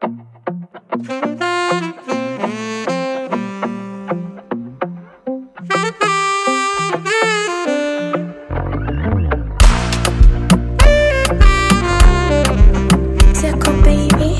Tickle baby.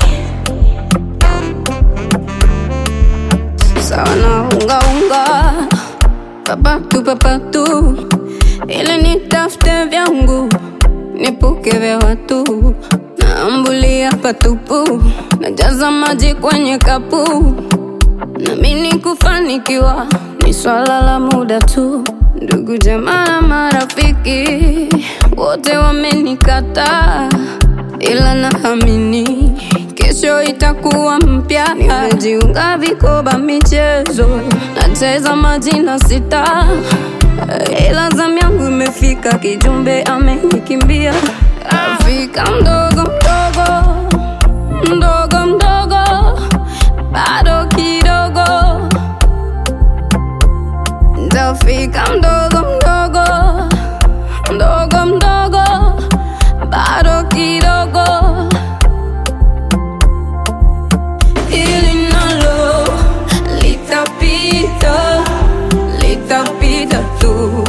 Sawa na unga unga, papatu papatu, ili nitafute vyangu nipuke vya watu, naambulia patupu, najaza maji kwenye kapu, namini kufanikiwa ni swala la muda tu. Ndugu jamaa na marafiki wote wamenikataa, ila naamini kesho itakuwa mpya. Nimejiunga vikoba michezo, nacheza majina sita, ila zamu yangu imefika, kijumbe amenikimbia. Afrika mdogo mdogo mdogo mdogo, bado kidogo Ntafika mdogo mdogo mdogo mdogo, bado kidogo. Hili nalo litapita, litapita tu.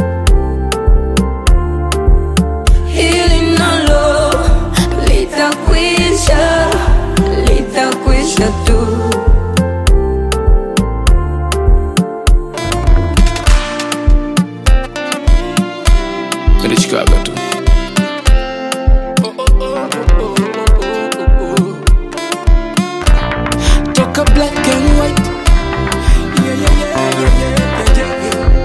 Hili nalo litakwisha, litakwisha tu. nilishikaga tu toka black and white Yeah, yeah, yeah, yeah, yeah,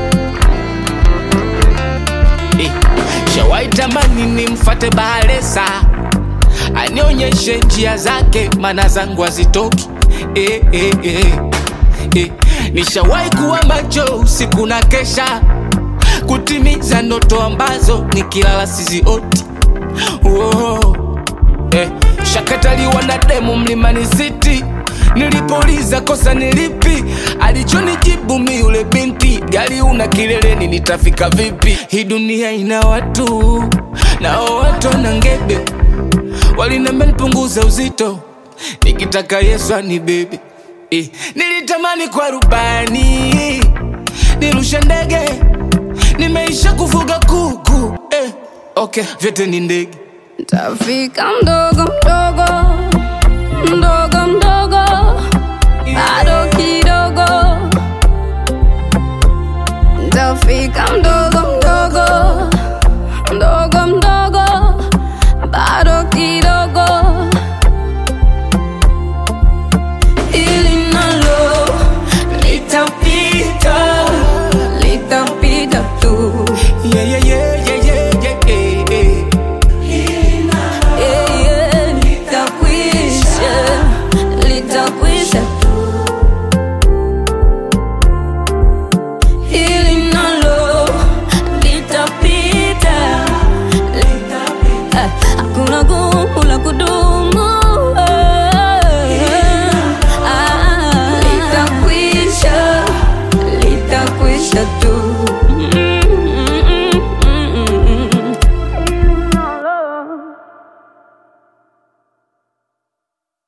yeah, yeah. Eh, shawai tamani nimfate bahalesa anionyeshe njia zake mana zangu hazitoki eh, eh, eh. Eh, nishawai kuwa macho usiku na kesha kutimiza ndoto ambazo nikilala sizioti oh. eh, shakataliwa na demu mlimani city nilipouliza kosa nilipi alichonijibu mi yule binti gari una kileleni nitafika vipi hii dunia ina watu nao watu na ngebe walinambia nipunguza uzito nikitaka yesu anibebe eh, nilitamani kwa rubani nirushe ndege nimeisha kufuga kuku eh, okay vyote ni ndege Ntafika mdogo mdogo